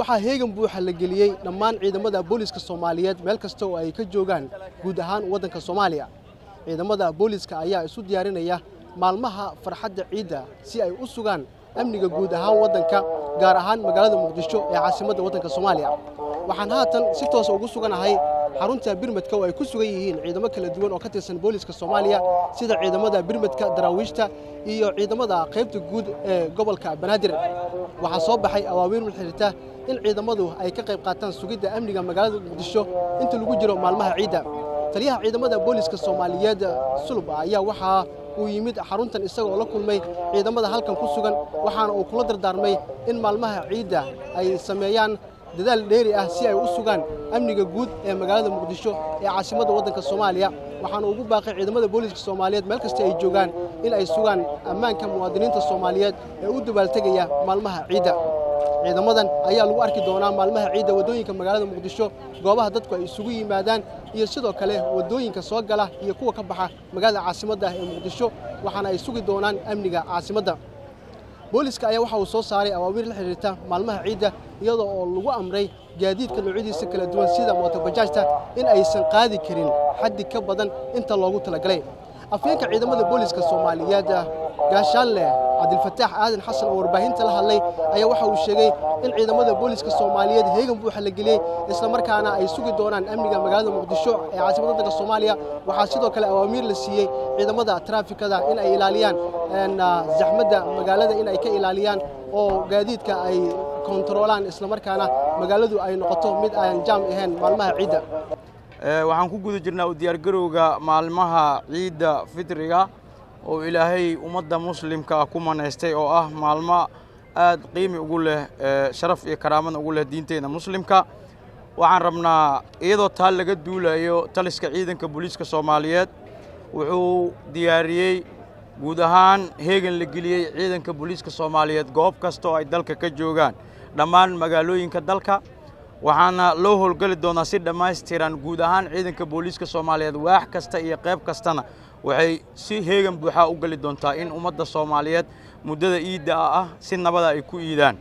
waxaa heegan buuxa la geliyey dhammaan ciidamada booliska soomaaliyeed meel kasta oo ay ka joogaan guud ahaan waddanka soomaaliya ciidamada booliska ayaa isu diyaarinaya maalmaha farxadda ciidda si ay u sugaan amniga guud ahaan waddanka gaar ahaan magaalada muqdisho ee caasimadda waddanka soomaaliya waxaan haatan si toosa ugu suganahay xarunta birmadka oo ay ku sugan yihiin ciidamo kala duwan oo ka tirsan booliska soomaaliya sida ciidamada birmadka daraawiishta iyo ciidamada qaybta guud ee gobolka banaadir waxaa soo baxay awaawiir xiriirta in ciidamadu ay ka qayb qaataan sugidda amniga magaalada muqdisho inta lagu jiro maalmaha ciidda taliyaha ciidamada booliska soomaaliyeed sulub ayaa waxaa uu yimid xaruntan isagoo la kulmay ciidamada halkan ku sugan waxaana uu kula dardaarmay in maalmaha ciidda ay sameeyaan dadaal dheeri ah si ay u sugaan amniga guud ee magaalada muqdisho ee caasimadda waddanka soomaaliya waxaana ugu baaqay ciidamada booliska soomaaliyeed meel kasta ay joogaan in ay sugaan ammaanka muwaadiniinta soomaaliyeed ee u dabaaltegaya maalmaha ciidda ciidamadan ayaa lagu arki doonaa maalmaha ciidda waddooyinka magaalada muqdisho goobaha dadku ay isugu yimaadaan iyo sidoo kale waddooyinka soo gala iyo kuwa ka baxa magaalada caasimadda ee muqdisho waxaana ay sugi doonaan amniga caasimadda booliska ayaa waxa uu soo saaray awaawiir la xidhiirta maalmaha ciidda iyadoo oo lagu amray gaadiidka noocyadiisa kala duwan sida mootobajaajta in aysan qaadi karin xaddi ka badan inta loogu talagalay afyeenka ciidamada booliska soomaaliyeed gaashaanleh cabdilfataax aadan xasan oo warbaahinta la hadlay ayaa waxa uu sheegay in ciidamada booliska soomaaliyeed heegan buuxa la geliyey islamarkaana ay sugi doonaan amniga magaalada muqdisho ee caasimadda waddanka soomaaliya waxaa sidoo kale awaamiir la siiyey ciidamada traafikada in ay ilaaliyaan zaxmadda magaalada in ay ka ilaaliyaan oo gaadiidka ay kontaroolaan islamarkaana magaaladu ay noqoto mid aan jaam ahayn maalmaha ciidda waxaan ku guda jirnaa u diyaargarowga maalmaha ciidda fitriga oo ilaahay ummadda muslimka ku manaystay oo ah maalmo aad qiimi ugu leh sharaf iyo karaamada ugu leh diinteenna muslimka waxaan rabnaa iyadoo taa laga duulayo taliska ciidanka booliiska soomaaliyeed wuxuu diyaariyey guud ahaan heegan la geliyey ciidanka booliiska soomaaliyeed goob kasta oo ay dalka ka joogaan dhammaan magaalooyinka dalka waxaana loo howlgeli doonaa si dhammaystiran guud ahaan ciidanka booliiska soomaaliyeed waax kasta iyo qayb kastana waxay si heegan buuxaa u geli doontaa in ummadda soomaaliyeed muddada iidda ah si nabada ay ku iidaan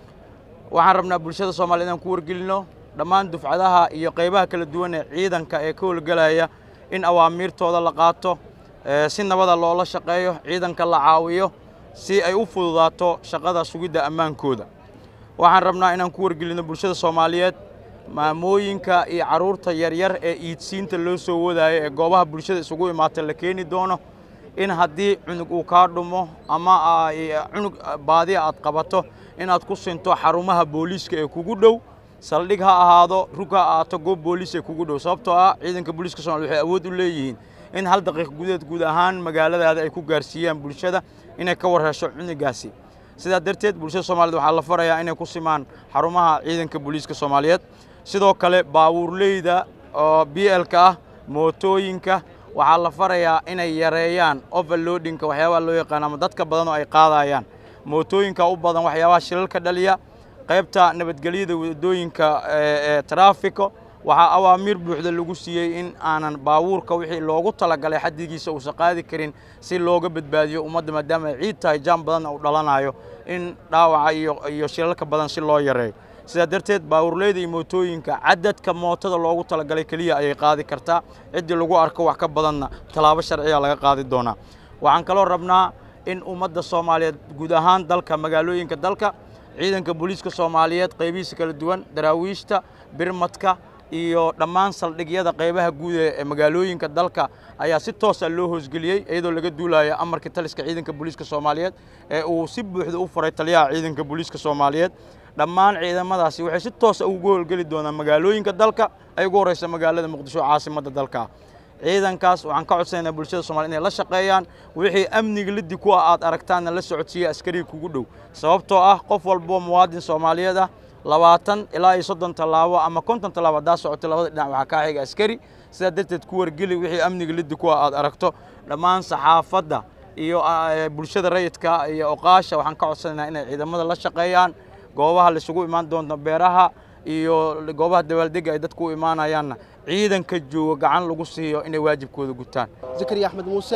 waxaan rabnaa bulshada soomaliya inaan ku wargelinno dhammaan dufcadaha iyo qaybaha kala duwan ee ciidanka ee ka howlgelaya in awaamiirtooda la qaato si nabada loola shaqeeyo ciidanka la caawiyo si ay u fududaato shaqada sugidda ammaankooda waxaan rabnaa inaan ku wargelinno bulshada soomaaliyeed maamooyinka iyo carruurta yaryar ee iidsiinta loo soo wadaayo ee goobaha bulshada isugu imaata la keeni doono in haddii cunug uu kaa dhumo ama cunug baadiya aad qabato inaad ku sinto xarumaha booliiska ee kugu dhow saldhig ha ahaado rug ha ahaato goob booliis ee kugu dhow sababtoo ah ciidanka booliiska somalia waxay awood u leeyihiin in hal daqiiq gudeed guud ahaan magaaladaada ay ku gaarsiiyaan bulshada inay ka warhesho cunugaasi sidaa darteed bulshada soomaaliyed waxaa la farayaa inay ku simaan xarumaha ciidanka booliiska soomaaliyeed sidoo kale baabuurleyda oo b lka ah mootooyinka waxaa la farayaa inay yareeyaan overloadinka waxyaabaha loo yaqaan ama dadka badan oo ay qaadayaan mootooyinka u badan waxyaabaha shilalka dhaliya qaybta nabadgelyada waddooyinka ee taraafiko waxaa awaamiir buuxda lagu siiyey in aanan baabuurka wixii loogu talagalay xaddigiisa uusan qaadi karin si looga badbaadiyo ummadda maadaama ay ciid tahay jaam badanna uu dhalanayo in dhaawaca iyo shilalka badan si loo yareeyo sidaa darteed baabuurleyda iyo mootooyinka cadadka mootada loogu talagalay keliya ayay qaadi kartaa ciddii lagu arko wax ka badanna tallaabo sharciya laga qaadi doonaa waxaan kaloo rabnaa in ummadda soomaaliyeed guud ahaan dalka magaalooyinka dalka ciidanka booliiska soomaaliyeed qaybihiisa kala duwan daraawiishta birmadka iyo dhammaan saldhigyada qaybaha guud ee magaalooyinka dalka ayaa si toosa loo hoosgeliyey iyadoo laga duulayo amarka taliska ciidanka booliiska soomaaliyeed ee uu si buuxda u furay taliyaha ciidanka booliiska soomaaliyeed dhammaan ciidamadaasi waxay si toosa ugu howlgeli doonaan magaalooyinka dalka ay ugu horreysa magaalada muqdisho caasimadda dalka ciidankaas waxaan ka codsanaynaa bulshada somaliyed inay la shaqeeyaan wixii amniga liddi ku ah aad aragtaanna la socodsiiya askariga kugu dhow sababtoo ah qof walboo muwaadin soomaaliyeed ah labaatan ilaa iyo soddon tallaabo ama konton tallaabo haddaa socotay labada dhinac waxaa kaa xiga askari sidaa darteed ku wargeli wixii amniga liddi ku ah aad aragto dhammaan saxaafadda iyo bulshada rayidka iyo oqaasha waxaan ka codsanaynaa inay ciidamada la shaqeeyaan goobaha laisugu imaan doonto beeraha iyo goobaha dabaaldega ay dadku u imaanayaanna ciidanka jooga gacan lagu siiyo inay waajibkooda gutaan zakariya axmed muuse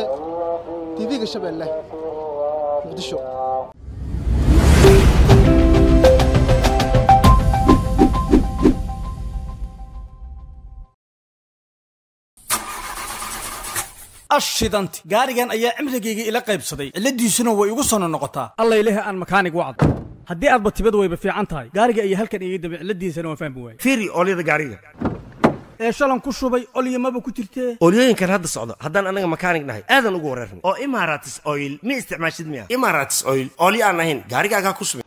tv-ga shabeelle muqdisho ashidanti gaarigan ayaa cimrigayga ila qaybsaday cilladiisuna way igu sono noqotaa alla ilahi aan makaanig wacd haddii aadba tibad wayba fiican tahay gaariga ayaa halkan iga dambe cilladiisana waan fahmi waayey fiiri oolyada gaariga ee shalan ku shubay olyamaba ku jirtee oolyooyinkan hadda socdo haddaan annaga makaanig nahay aadan ugu wareerna oo imaratis oil ma isticmaashid miya imaratis oil oolyo aan ahayn gaarigaagaa ku subi